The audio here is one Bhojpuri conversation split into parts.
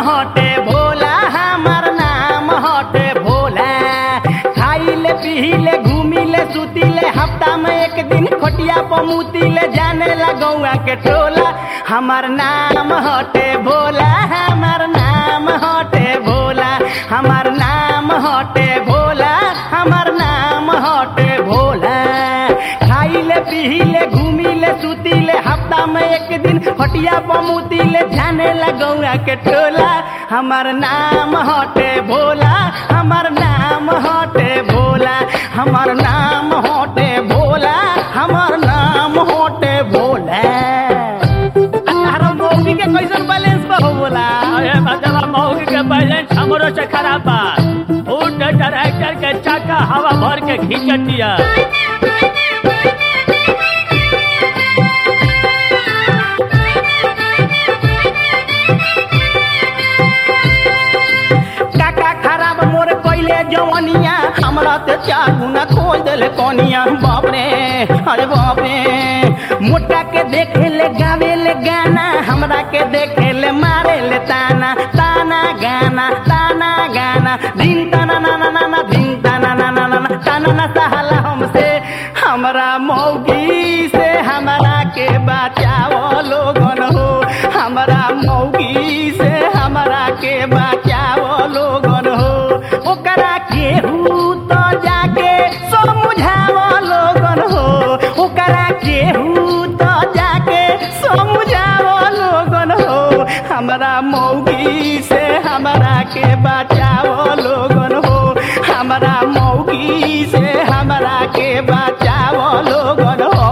हटे भोला हमार नाम हटे भोला खाइले पीले घूमिले सुतिले हफ्ता में एक दिन खोटिया पमुतिले जाने ला गौआ के टोला हमार नाम हटे भोला हमार नाम हटे भोला हमार नाम हटे भोला हमार नाम हटे भोला खाइले पीले घूमिले सुतिले हफ्ता में एक दिन फटिया पमुतिले जाने ला गौआ के टोला हमार नाम हटे भोला हमार नाम हटे भोला हमार नाम हटे भोला हमार नाम हटे भोला अरे मौगी के कैसन बैलेंस बा हो बोला अरे मतलब मौगी के बैलेंस हमरो से खराब बा फूट ट्रैक्टर के चक्का हवा भर के खींचत दिया काका खराब मोर कैले जवनिया हमरा ते चार गुना खोल देले कनिया बाप रे अरे बाप रे मोटा के देखे ले गावे ले गाना हमरा के देखे ले मारे ले ताना ताना गाना ताना गाना दिन ताना ना ना ना ना दिन ताना ना ना ना ना ताना ना सहाला हमसे हमरा मौगी से हमरा के बचाओ लोगन हो हमरा मौगी से हमरा के बचाओ लोगन हो ओकरा केहू तो जाके समझाओ लोगन हो ओकरा केहू तो जाके समझाओ लोगन हो हमरा मौगी से हमरा के बचाओ लोगन हो हमरा मौगी से हमरा के बचाओ लोगन हो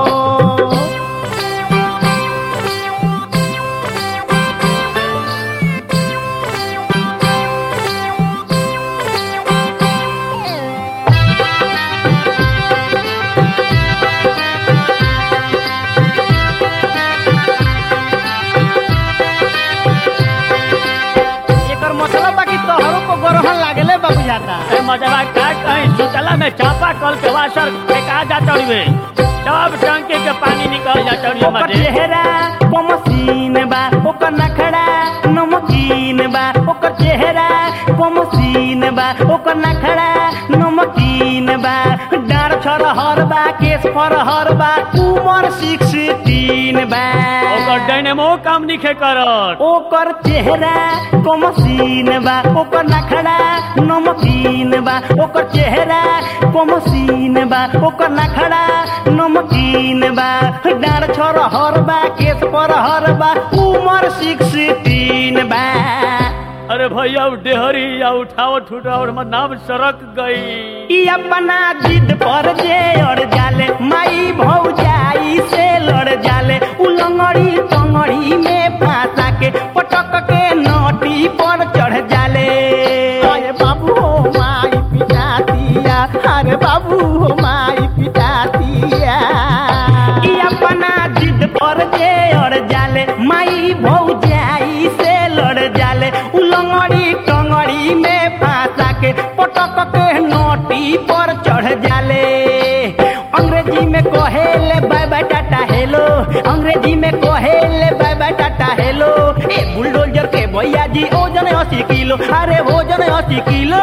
एकर मतलब बा कि तोहरो को गरहन लागले बाबू जाता अरे मजबा का कहीं सुतला में चापा कल के वासर फेंका जाता हुए सब टंकी के पानी निकल जाता हुए ओकर मजे चेहरा कमसीन बा ओकर नखड़ा नमकीन बा ओकर चेहरा कमसीन बा ओकर नखड़ा नमकीन बा डार छरहर बा केस फरहर बा उमर सिक्सटीन बा ओकर डायनेमो काम निखे करत ओकर चेहरा कमसीन बा ओकर नखड़ा नमकीन बा ओकर चेहरा कमसीन बा ओकर नखड़ा नमकीन बा डार छरहर बा केस परहर बा उमर सिक्सटीन बा अरे भैया उ डेहरी या उठाओ ठुटाओ हमर नाम सड़क गई ई अपना जिद पर जे अड़ जाले माई भौजाई से लड़ जाले उलंगड़ी टंगड़ी में फांसा के पटक के नोटी पर चढ़ जाले अरे बाबू हो माई पिटातिया अरे बाबू हो माई पिटातिया ई अपना जिद पर जे अड़ जाले माई भौजाई से लड़ जाले उलंगड़ी टंगड़ी में फांसा के पटक के नोटी पर चढ़ जाले अंग्रेजी में कहेले बाय बाय टाटा हेलो अंग्रेजी में कहेले बाय बाय टाटा हेलो ए बुलडोजर के भैया जी ओजन अस्सी किलो अरे ओजन अस्सी किलो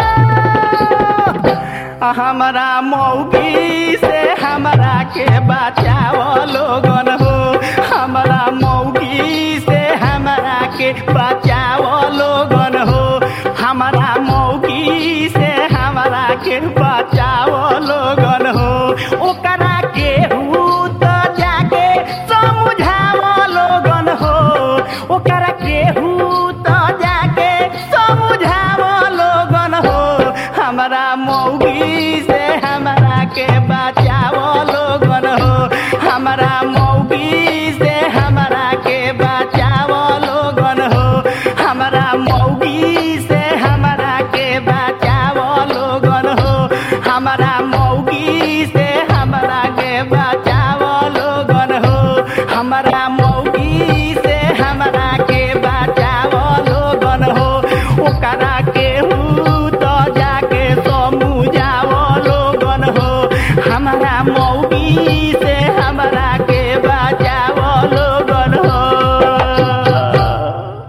हमारा मौगी से हमरा के बचाओ लोगन हो हमारा मौगी से हमरा के बचाओ लोगन हो हमारा मौगी से हमरा के बचाओ लोगन हो ओकरा केहू तो जाके समझाओ लोगन हो ओकरा केहू तो जाके समझाओ लोगन हो हमारा मौगी से हमरा के बचाओ लोगन हो हमारा मौगी से हमरा के बचाओ लोगन हो हमारा मौगी से हमरा के बचाओ लोगन हो हमारा मौगी से हमरा के बचाओ लोगन हो हमारा मौगी से हमरा के बचाओ लोगन हो ओकरा केहू तो जाके समझाओ लोगन हो हमारा मौगी से